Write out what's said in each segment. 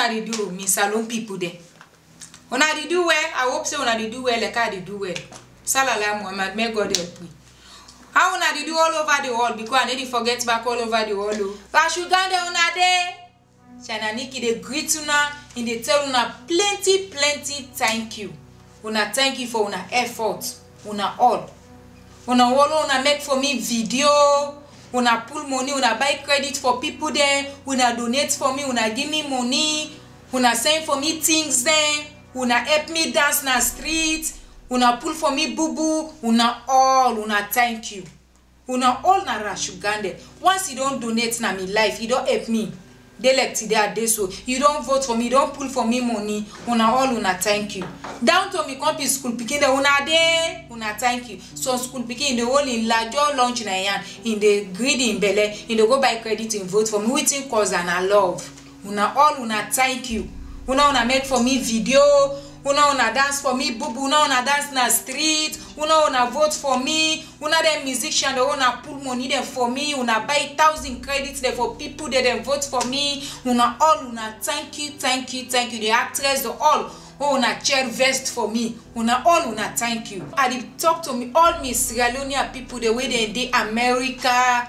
dey do me salon people dem una dey do well i hope say una dey do well like i dey do well salala muhammad may god help me how una dey do all over the world because i no dey forget back all over the world o rashugande una dey china niki dey greet una e dey tell una plenty plenty thank you una thank you for una effort una all una all una make for me video una pull money una buy credit for people dem una donate for me una give me money una send for me things dem una help me dance na street una pull for me bubu una all una thank you una all na rashugande once you don donate na me life you don help me dey like today i dey so you don vote for me you don pull for me money una all una thank you down to me company school pikin dem una dey una thank you some school pikin dey hold im lajo lunch na yan im dey greed im belle im dey go buy credit im vote for me wetin cause am na love una all una thank you una una make for me video una una dance for me bubu una una dance na street una una vote for me una dem musician dem una pull money dem for me una buy thousand credit dem for people dem dem vote for me una all una thank you thank you thank you the actress the all oh una chair vest for me una all una thank you i dey talk to me all me sierra leonean people dem wey dem dey america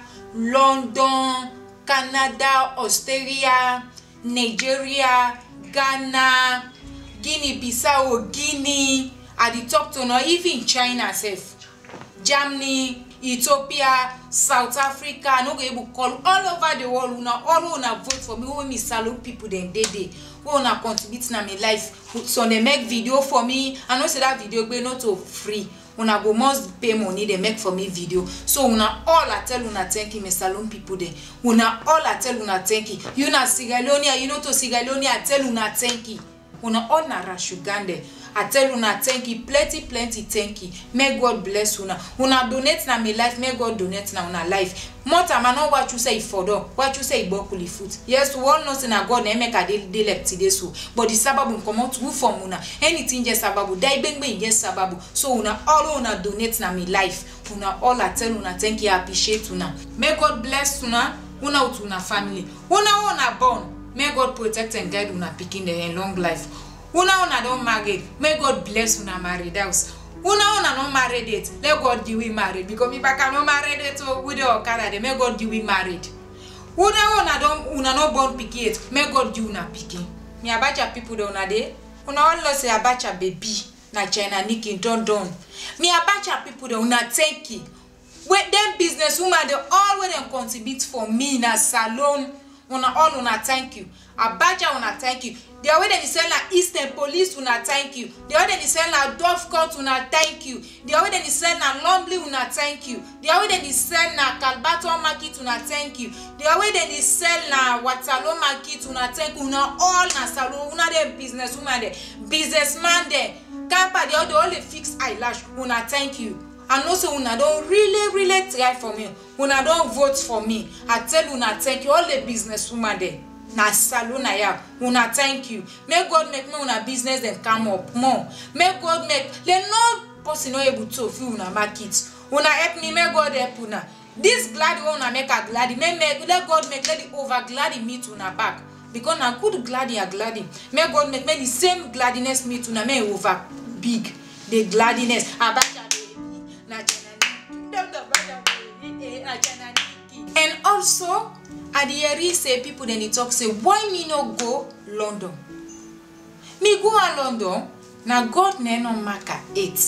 london canada australia nigeria ghana guinea bissau guinea i dey talk to una even china sef germany ethiopia south africa i no go able call all over the world una all una vote for me wey me salon people dem dey dey wey una contribute na me life some dey make video for me i know say that video gbe no to free una go must pay money dey make for me video so una all i tell una thank you me salon people dem una all i tell una thank you you na sierra leonean you no to sierra leonean i tell una thank you una all na rashugande i tell una thank you plenty plenty thank you may god bless una una donate na me life may god donate na una life more time i no watch you say e for door watch you say e gbokuli foot yes we all know say na god na make i dey dey like today so but the sababu comot who from una anything just sababu die gbengbe e just sababu so una all una donate na me life una all i tell una thank you i appreciate una may god bless una una with una family una una born may god protect and guide una pikin dem in long life una una don marry may god bless una married house una una no married it let god give we married because if i cannot married it o we dey okada dey may god give we married una una don una no born pikin yet may god give una pikin me abacha people dey una dey una all know say abacha baby na china niki don don me abacha people dey una thank you wey dem business woman dey all wey dem contribute for me na salon una all una thank you abacha una thank you the way dem dey sell na eastern police una thank you the way dem dey sell na dove court una thank you the way dem dey sell na lumley una thank you the way dem dey sell na kalbaton market una thank you the way dem dey sell na watalo market una thank you una all na salon una dey business woman dem businessman dem camper dey all dey all dey fix eyelash una thank you i know say una don really really try for me una don vote for me i tell una thank you all the business woman dem na salon i am una thank you make god make make una business dem come up more make god make le no person no able to fill una market una help me make god help una this gladi wey una make i gladi make make let god make let the over gladi meet una back because na good gladi i gladi make god make make the same gladiness meet una make e over big the gladiness abacha baby na janani dem the brother baby na janani and also i dey hear say people dem dey talk say why me no go london me go a london na god na no mark am eight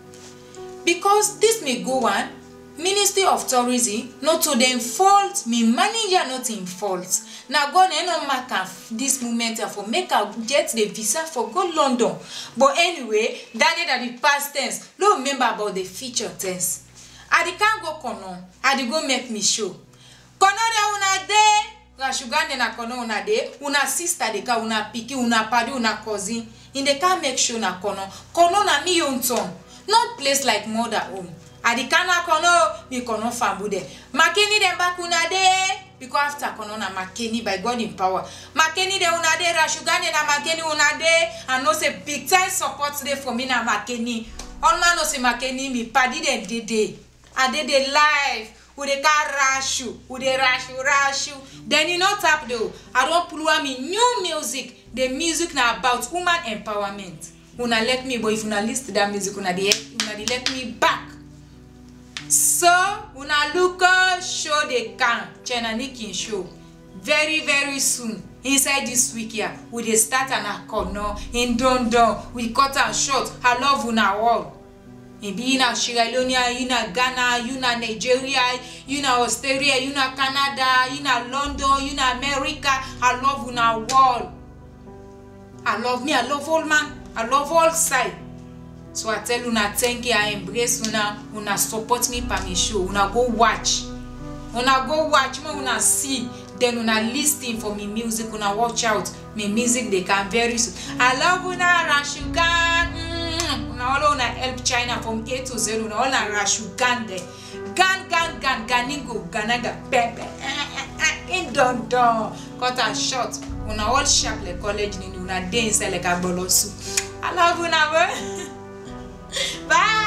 because this me go one ministry of tourism no to dem fault me manager not im fault na god na no mark am this moment for make i get the visa for go london but anyway that day na the past tense no remember about the future tense i dey can go kono i dey go make me show kono de una dey rashugande na kono una dey una sister dey ka una pikin una padi una cousin in dey can make show na kono kono na me own turn no place like mother home i dey can na kono me kono fambu there makeni dem back una dey because after kono na makeni by god in power makeni dey una dey rashugande na makeni una dey i know say big time support dey for me na makeni all man know say makeni me padi dem dey dey i dey dey live we dey carry rush you we dey rush you rush you then e no tap though i don pull am in new music the music na about woman empowerment una let me but if una lis ten that music una dey una dey let me back so una look uh, show dey come china nikin show very very soon inside this week here we dey start an akono in dondon we cut am short i love una all maybe you na sierra leone you na ghana you na nigeria you na australia you na canada you na london you na america i love una all i love me i love all man i love all side so i tell una thank you i embrace una una support me per me show una go watch una go watch make una see then una lis ten for me music una watch out me music dey come very soon i love una rashugan mm, una all una help china from a to z una all na rashugan there gan gan gan ganigo ganaga pepe in don don cut am short una all sharp like college nini una dey inside like agbolosu i love una well bye.